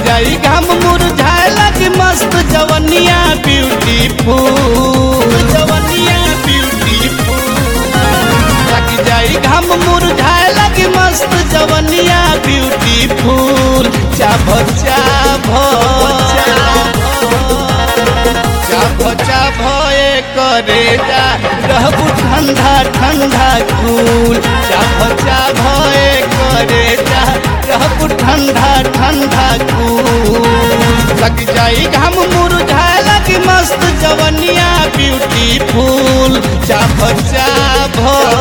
जाई घाम मुरझाए लगी मस्त जवनिया ब्यूटीफुल जवनिया ब्यूटीफुल लग जाई घाम मुरझाए लगी मस्त जवनिया ब्यूटीफुल चाभ चाभ चाभ चाभ ए करे जा रहबू ठंडा ठंडा कूल चाभ चाभ ए करे जा रहबू ठंडा ठंडा कूल लग जाई घाम मुरझाए लगी मस्त जवनिया ब्यूटीफुल चाभ चाभ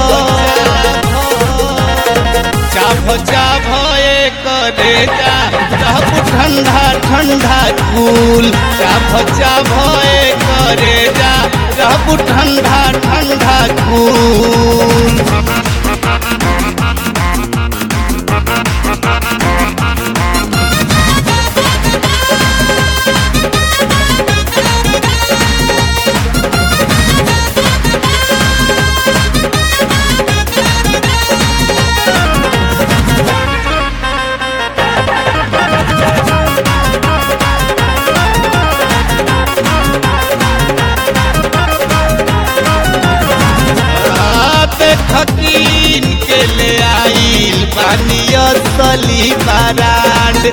चाभ चाभ ए करे जा रहबू ठंडा ठंडा कूल चाभ चाभ ए करे जा रहबू ठंडा ठंडा कूल खकीन के ले आइल पानिया सली बारांड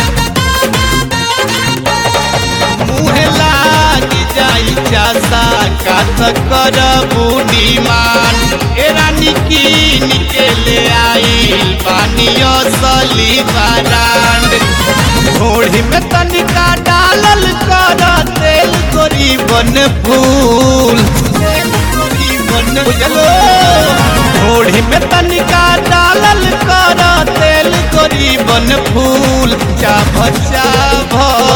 मुँह लाग जाई चासा काथ कर डिमांड ए रानी कीन के ले आइल पानिया सली बारांड घोड़ी में तनिका डालल कर तेल गरीबन फूल तेल गरीबन बुझलो घोड़ी में तनिका डालल कर तेल गरीबन फूल चाभ चाभ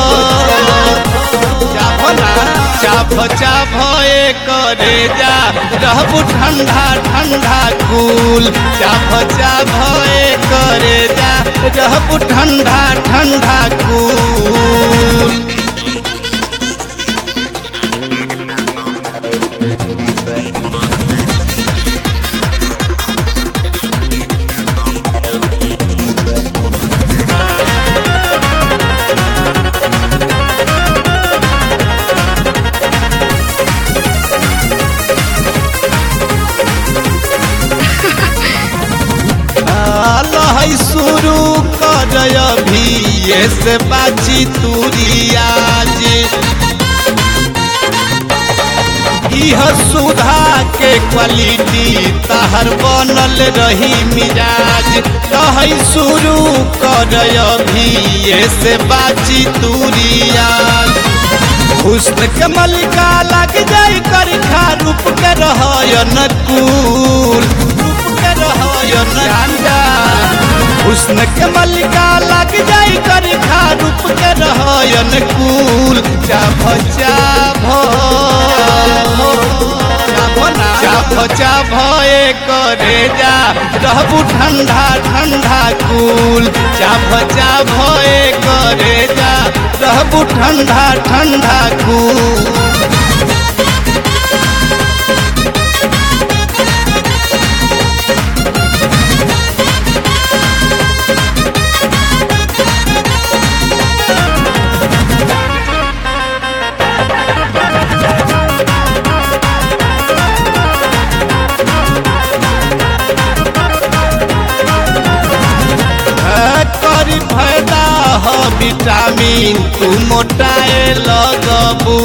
चाभ ना चाभ चाभ ए करे जा रहबू ठंडा ठंडा कूल चाभ चाभ ए करे जा रहबू ठंडा ठंडा कूल लहै शुरू कर अभी ये से बाची तुरियाज इह सुधा के क्वालिटी तहर बनल रही मिजाज लहै शुरू कर अभी ये से बाची तुरियाज हुस्न के मलिका लग जाई करखा रूप के रहयन कूल रूप के रहयन गांजा हुस्न के मलिका लग जाई करखा रूप के रहयन कूल चाभ चाभ चाभ चाभ ए करे जा रहबू ठंडा ठंडा कूल चाभ चाभ ए करे जा रहबू ठंडा ठंडा कूल करी फायदा ह विटामिन तू मोटाए लगबू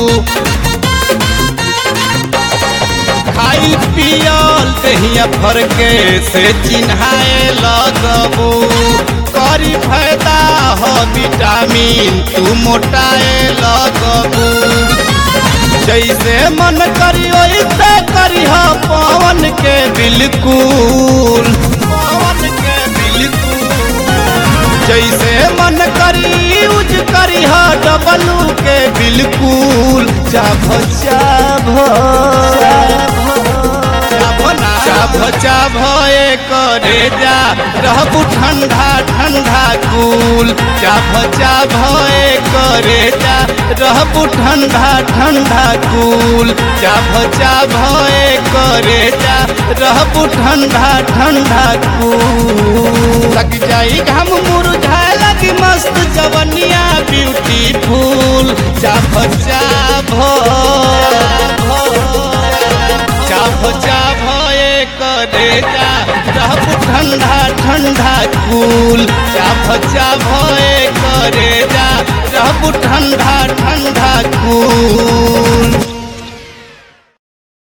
खाई पियल दहिया भर के से चिन्हाए लगबू करी फायदा ह विटामिन तू मोटाए लगबू जैसे मन करी वैसे करी ह पवन के बिल्कुल पवन के बिल्कुल जैसे मन करी यूज करी ह डबलू के बिल्कुल चाभ चाभ चाभ चाभ ए करे जा रहबू ठंडा ठंडा कूल चाभ चाभ ए करे जा रहबू ठंडा ठंडा कूल चाभ चाभ ए करे जा रहबू ठंडा ठंडा कूल लग जाई घाम मुरझाए लगी मस्त मस्त जवनिया ब्यूटीफुल चाभ चाभ चाभ चाभ ए करे जा रहब ठंडा ठंडा कूल चाभ चाभ ए करे जा रहब ठंडा ठंडा कूल